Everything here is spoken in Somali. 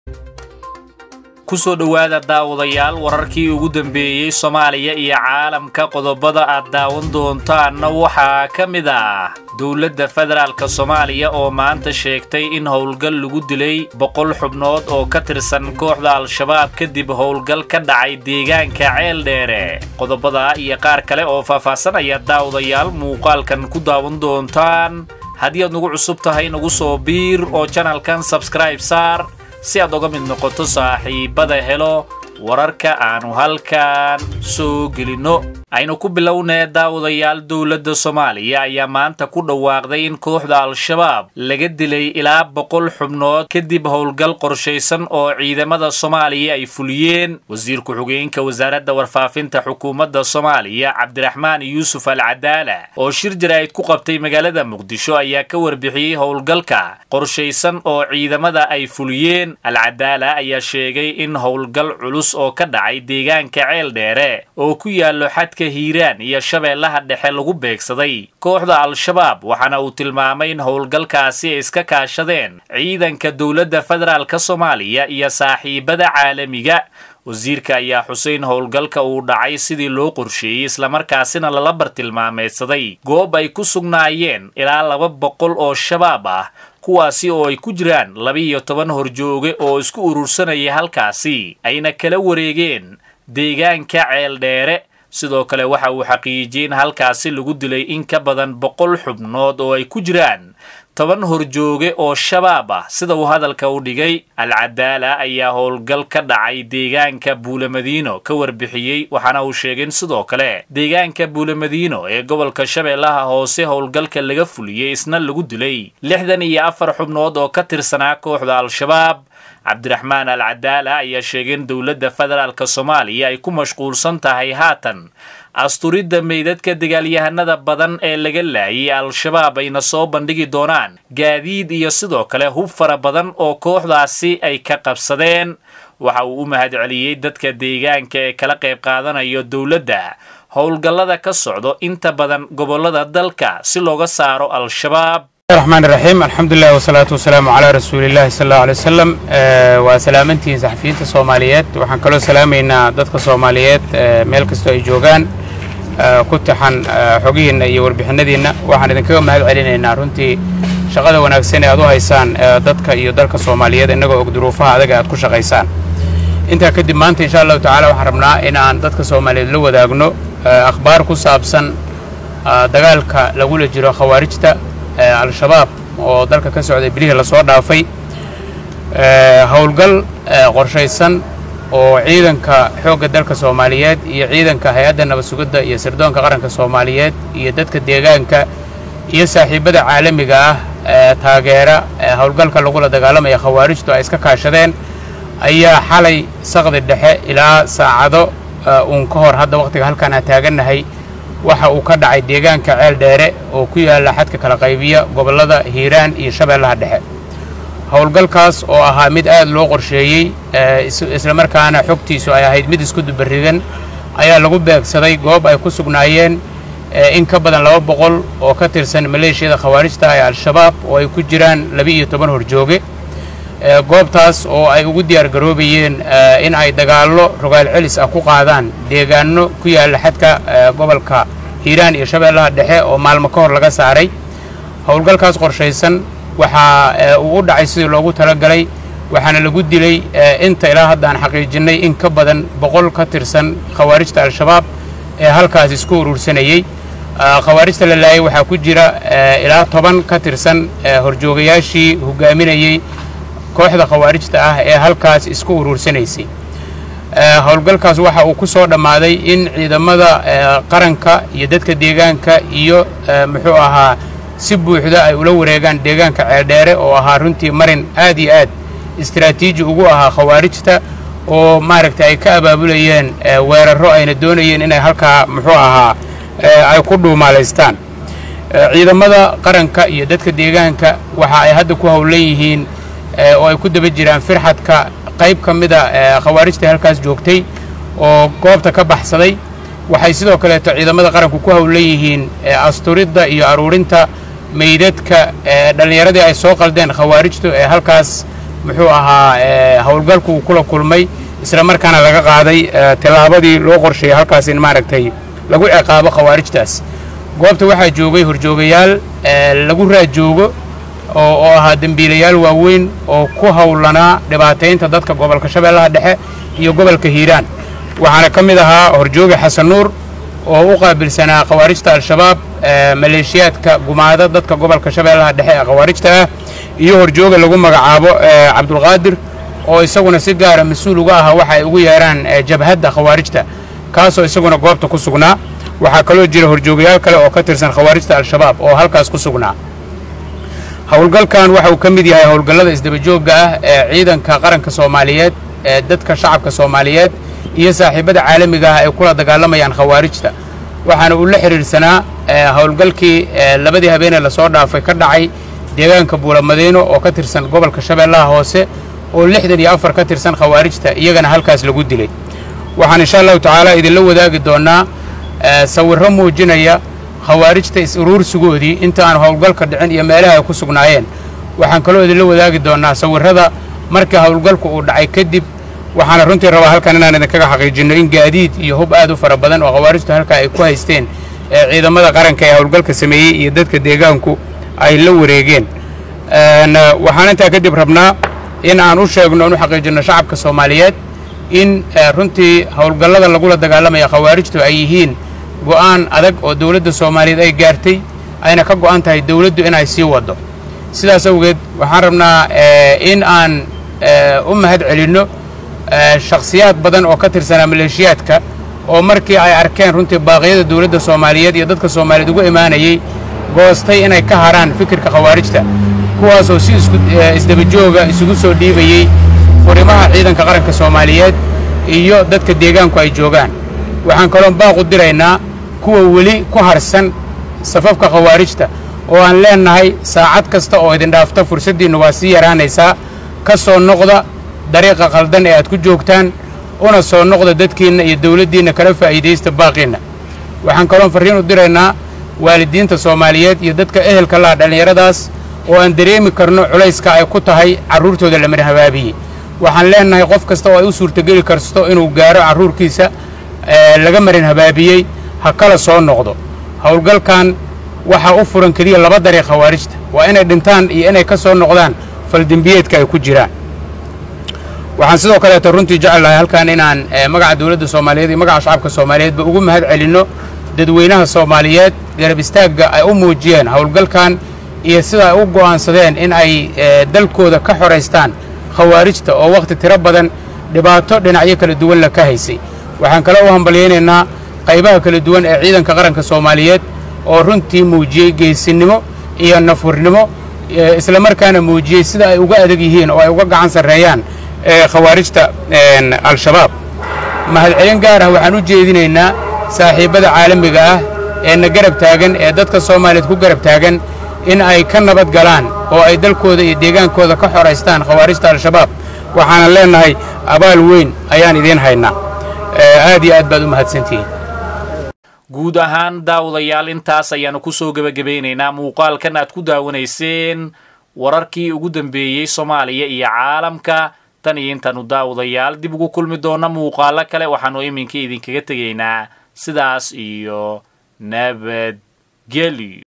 kusoo dhowaada daawadayaal wararkii ugu dambeeyey soomaaliya iyo caalamka qodobada aad daawan doontaanna waxaa ka mid ah dowladda federaalk soomaaliya oo maanta sheegtay in howlgal lagu dilay boqol xubnood oo ka tirsan kooxda al-shabaab kadib howlgal ka dhacay deegaanka ceel dheere qodobada iyo qaar kale oo faahfaahsan ayaad daawadayaal muuqaalkan ku daawan doontaan haddii aad nagu cusub tahay nagu soo biir oo janalkan sabskribe saar si aad oga mid noqoto saaxiibada helo wararka aanu halkan soo gelinno aynu ku bilownee daawadayaal dowladda soomaaliya ayaa maanta ku dhawaaqday in kooxda al-shabaab laga dilay ilaa boqol xubnood kadib howlgal qorshaysan oo ciidamada soomaaliya ay fuliyeen wasiir ku-xigeenka wasaaradda warfaafinta xukuumadda soomaaliya cabdiraxmaan yuusuf al cadaala oo shir jaraa'id ku qabtay magaalada muqdisho ayaa ka warbixiyey howlgalka qorshaysan oo ciidamada ay fuliyeen al cadaala ayaa sheegay in howlgal culus oo ka dhacay deegaanka ceel dheere oo ku yaallo xadka hiiraan iyo shabeellaha dhexe lagu beegsaday kooxda al-shabaab waxaana uu tilmaamay in howlgalkaasi ay iska kaashadeen ciidanka dowladda federaalk soomaaliya iyo saaxiibada caalamiga wasiirka ayaa xuseyn howlgalka uu dhacay sidii loo qorsheeyey islamarkaasina lala bartilmaameedsaday goob ay ku sugnaayeen ilaa laba boqol oo shabaab ah kuwaasi oo ay ku jiraan laba-iyo toban horjooge oo isku urursanaya halkaasi ayna kala wareegeen deegaanka ceel dheere sidoo kale waxa uu xaqiijiyey in halkaasi lagu dilay in ka badan boqol xubnood oo ay ku jiraan toban horjooge oo shabaab ah sida uu hadalka u dhigay al-cadaala ayaa howlgal ka dhacay deegaanka buulamadiino ka warbixiyey waxaana uu sheegay in sidoo kale deegaanka buulamadiino ee gobolka shabeellaha hoose howlgalka laga fuliyey isna lagu dilay lixdan iyo afar xubnood oo ka tirsanaa kooxda al-shabaab cabdiraxmaan al cadaala ayaa sheegay in dowladda federaalk soomaaliya ay ku mashquulsan tahay haatan asturidda meydadka dagaalyahanada badan ee laga laayay al-shabaab ayna soo bandhigi doonaan gaadiid iyo sidoo kale hub fara badan oo kooxdaasi ay ka qabsadeen waxa uu u mahadceliyey dadka deegaanka ee kala qayb qaadanayo dowladda howlgallada ka socdo inta badan gobollada dalka si looga saaro al-shabaab الرحمن الرحيم الحمد لله والصلاة والسلام على رسول الله صلى الله عليه وسلم وسلامنتي صحفيين الصوماليات وحن كلو سلامينا ضدك الصوماليات ميل كستو اي جوغان كنتحن حقينا iyo warbixinadiina waxaan idinkaga mahad celinaynaa runtii shaqada wanaagsan ee aad u haysaan dadka iyo dalka Soomaaliyeed inagoo og duruufaha adag aad ku shaqaysaan intaa kadib maanta insha Allah tacaala waxaan rabnaa in aan dadka Soomaaliyeed la wadaagno akhbaar ku saabsan dagaalka lagula jiro khawaarijta al-shabaab oo dalka ka socday bilihii lasoo dhaafay howlgal qorshaysan oo ciidanka xoogga dalka soomaaliyeed iyo ciidanka hay-adda nabad sugidda iyo sirdoonka qaranka soomaaliyeed iyo dadka deegaanka iyo saaxiibada caalamiga ah ee taageera howlgalka lagula dagaalamaya khawaarijtu ay iska kaashadeen ayaa xalay saqdi dhexe ilaa saacado uun ka hor hadda wakhtiga halkaan aan taagannahay waxa uu ka dhacay deegaanka ceel dheere oo ku yaalla xadka kala qaybiya gobollada hiiraan iyo shabeellaha dhexe howlgalkaas oo ahaa mid aad loo qorsheeyey islamarkaana xogtiisu ay ahayd mid isku dubaridan ayaa lagu beegsaday goob ay ku sugnaayeen in ka badan laba boqol oo ka tirsan maleeshiyada khawaarijta ee al-shabaab oo ay ku jiraan laba-iyo toban horjooge goobtaas oo ay ugu diyaar garoobayeen in ay dagaallo rogaal celis ah ku qaadaan deegaano ku yaalla xadka gobolka hiiraan iyo shabeellaha dhexe oo maalmo ka hor laga saaray howlgalkaas qorshaysan waxaa uu u dhacay sidii loogu talagalay waxaana lagu dilay inta ilaa haddaan xaqiijinnay in ka badan boqol ka tirsan khawaarijta al-shabaab ee halkaas isku urursanayey khawaarijta la laayay waxaa ku jira ilaa toban ka tirsan horjoogayaashii hogaaminayey kooxda khawaarijta ah ee halkaas isku uruursanaysay howlgalkaas waxa uu ku soo dhammaaday in ciidamada qaranka iyo dadka deegaanka iyo muxuu ahaa si buuxda ay ula wareegaan deegaanka ceeldheere oo ahaa runtii marin aad iyo aad istaraatiiji ugu ahaa khawaarijta oo maaragtay ay ka abaabulayeen weerarro ayna doonayeen inay halkaa muxuu ahaa ay ku dhuumaalaystaan ciidamada qaranka iyo dadka deegaanka waxa ay hadda ku howlan yihiin oo ay ku daba jiraan firxadka qayb ka mida khawaarijta halkaas joogtay oo goobta ka baxsaday waxay sidoo kaleeto ciidamada qaranku ku howlan yihiin asturidda iyo aruurinta meydadka dhallinyaradii ay soo qaldeen khawaarijtu ee halkaas muxuu ahaa howlgalku uu kula kulmay isla markaana laga qaaday tallaabadii loo qorsheeyey halkaas in maaragtay lagu ciqaabo khawaarijtaas goobta waxaa joogay horjoogayaal lagu raajoogo oo ahaa dembiilayaal waaweyn oo ku howlanaa dhibaataynta dadka gobolka shabeellaha dhexe iyo gobolka hiiraan waxaana ka mid ahaa horjooga xasan nuur oo u qaabilsanaa khawaarijta al-shabaab maleeshiyaadka gumaada dadka gobolka shabeellaha dhexe ee khawaarijta ah iyo horjooga lagu magacaabo cabdulqaadir oo isaguna si gaara mas-uul uga ahaa waxa ay ugu yeedhaan jabhadda khawaarijta kaasoo isaguna goobta ku sugnaa waxaa kaloo jira horjoogayaal kale oo ka tirsan khawaarijta al-shabaab oo halkaas ku sugnaa howlgalkan waxa uu ka mid yahay howlgallada isdabajoogga ah ee ciidanka qaranka soomaaliyeed ee dadka shacabka soomaaliyeed iyo saaxiibada caalamiga ah ay kula dagaalamayaan khawaarijta waxaana uu la xidhiidhsanaa howlgalkii labadii habeenee lasoo dhaafay ka dhacay deegaanka buulamadiino oo ka tirsan gobolka shabeellaha hoose oo lixdan iyo afar ka tirsan khawaarijta iyagana halkaas lagu dilay waxaan insha allahu tacaala idinla wadaagi doonnaa sawirro muujinaya khawaarijta is-uruursigoodii inta aan howlgalka dhicin iyo meelaha ay ku sugnaayeen waxaan kaloo idinla wadaagi doonnaa sawirrada markii howlgalku uu dhacay kadib waxaana runtii rabaa halkan inaan idinkaga xaqiijinno in gaadiid iyo hub aad u fara badan oo khawaarijtu halkaa ay ku haysteen ee ciidamada qaranka ee howlgalka sameeyey iyo dadka deegaanku ay la wareegeen waxaan intaa kadib rabnaa in aan u sheegno oon u xaqiijinno shacabka soomaaliyeed in runtii howlgallada lagula dagaalamaya khawaarijtu ay yihiin go'aan adag oo dawladda soomaaliyeed ay gaartay ayna ka go'an tahay dawladdu inay sii waddo sidaas awgeed waxaan rabnaa in aan u mahad celinno shakhsiyaad badan oo ka tirsanaa maleeshiyaadka oo markii ay arkeen runtii baaqyada dawladda soomaaliyeed iyo dadka soomaaliyeed ugu imaanayey goostay inay ka haraan fikirka khawaarijta kuwaasoo si isdabajooga isugu soo dhiibayey furimaha ciidanka qaranka soomaaliyeed iyo dadka deegaanku ay joogaan waxaan kaloon baaqu diraynaa kuwa weli ku harsan safafka khawaarijta oo aan leennahay saacad kasta oo idin dhaafta fursaddiinnu waa sii yaraanaysaa ka soo noqda dariiqa qaldan ee aad ku joogtaan una soo noqda dadkiinna iyo dawladdiinna kala faa'iidaysta baaqiinna waxaan kaloon farriin u diraynaa waalidiinta soomaaliyeed iyo dadka ehelka laha dhallinyaradaas oo aan dareemi karno culayska ay ku tahay carruurtooda la mar habaabiyey waxaan leennahay qof kasta oo ay u suurtogeli karsto inuu gaaro carruurkiisa laga marin habaabiyey ha kala soo noqdo howlgalkan waxaa u furan keliya laba dariiq khawaarijta waa inay dhintaan iyo inay ka soo noqdaan faldembiyeedka ay ku jiraan waxaan sidoo kaleeto runtii jecel lahay halkan inaan magaca dawladda soomaaliyeed iyo magaca shacabka soomaaliyeedba ugu mahad celinno dadweynaha soomaaliyeed garab istaagga ay u muujiyeen howlgalkan iyo sida ay u go'aansadeen in ay dalkooda ka xoraystaan khawaarijta oo wakhti tiro badan dhibaato dhinacyo kala duwan la ka haysay waxaan kale u hambalyaynaynaa qaybaha kala duwan ee ciidanka qaranka soomaaliyeed oo runtii muujiyey geesinimo iyo nafurnimo isla markaana muujiyey sida ay uga adag yihiin oo ay uga gacan sarreeyaan khawaarijta al-shabaab mahadcelin gaar ah waxaan u jeedinaynaa saaxiibbada caalamiga ah ee na garab taagan ee dadka soomaaliyeed ku garab taagan in ay ka nabad galaan oo ay dalkooda iyo deegaankooda ka xoraystaan khawaarijta al-shabaab waxaanan leennahay abaal weyn ayaan idiin haynaa aad iyo aad baad u mahadsantihiin guud ahaan daawadayaal intaas ayaannu ku soo gebagabaynaynaa muuqaalkan aad ku daawanayseen wararkii ugu dambeeyey soomaaliya iyo caalamka tan iyo intaannu daawadayaal dib ugu kulmi doonna muuqaalo kale waxaannu iminka idinkaga tegaynaa sidaas iyo nabadgelyo